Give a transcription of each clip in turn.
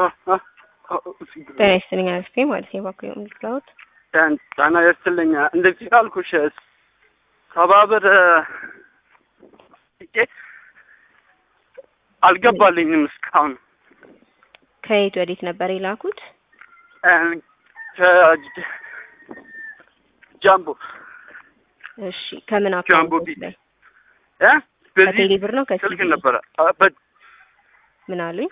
ጤና ይስጥልኝ አክስቴ ማለት ነው። እባክዎ የምትላውት ጤና ይስጥልኝ። እንደዚህ አልኩሽ ሰባ ብር ጥቂት አልገባልኝም እስካሁን። ከየት ወዴት ነበር የላኩት? ጃምቦ እሺ፣ ከምን ጃምቦ አካውንት ቢት ላይ እ በዚህ ከቴሌ ብር ነው ስልክ ከሲቢ? ነበረ አ- በ- ምን አሉኝ?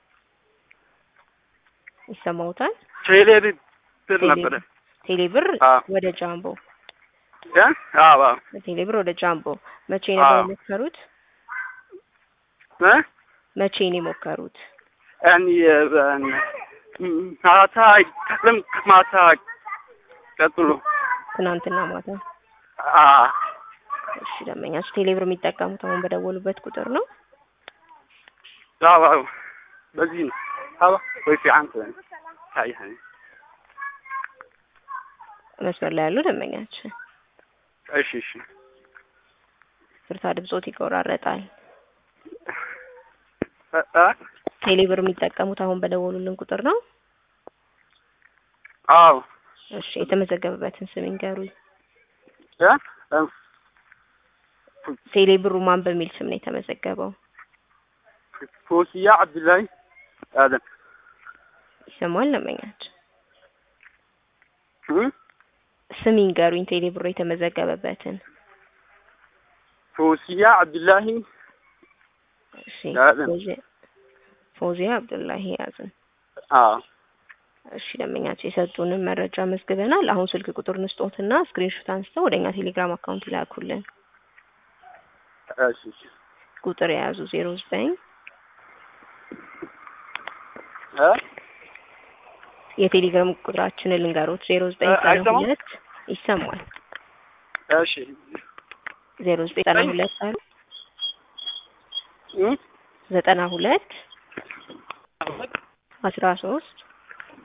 ይሰማውታል? ቴሌ ብር ቴሌ ነበረ ቴሌ ብር አዎ። ወደ ጃምቦ እ አዎ አዎ ቴሌ ብር ወደ ጃምቦ መቼ ነበር አዎ። የሞከሩት? እ መቼ ነው የሞከሩት? እኔ በ- ማታ አይቀርም ማታ ቀጥሎ ትናንትና ማታ። አ እሺ ደንበኛችሁ ቴሌ ብር የሚጠቀሙት አሁን በደወሉበት ቁጥር ነው? አዎ አዎ በዚህ ነው አዎ ወይ في عنك هاي هاي መስመር ላይ ያሉ ደንበኛችን እሺ እሺ ፍርታ ድምጾት ይቆራረጣል። እ እ ቴሌ ብር የሚጠቀሙት አሁን በደወሉልን ቁጥር ነው? አዎ እሺ የተመዘገበበትን ስም ይንገሩኝ። እ እ ቴሌ ብሩ ማን በሚል ስም ነው የተመዘገበው? ፎሲያ አብዱላሂ አደም ይሰማል ደንበኛችን? እ ስም ይንገሩኝ ቴሌ ብሩ የተመዘገበበትን። ፎሲያ አብዱላሂ እሺ ያዝን። ፎዚ- ፎዚያ አብዱላሂ ያዝን። አዎ እሺ ደንበኛችን የሰጡንን መረጃ መዝግበናል። አሁን ስልክ ቁጥር ንስጦትና ስክሪንሾት አንስተው ወደኛ ቴሌግራም አካውንት ይላኩልን። እሺ እሺ ቁጥር የያዙ ዜሮ ዘጠኝ እ የቴሌግራም ቁጥራችንን ልንገሮት ዜሮ ዘጠኝ እ ዘጠና አይሰማም? ሁለት ይሰማል። እሺ ዜሮ ዘጠኝ ዘጠና ሁለት አሉ እ ዘጠና ሁለት አስራ ሶስት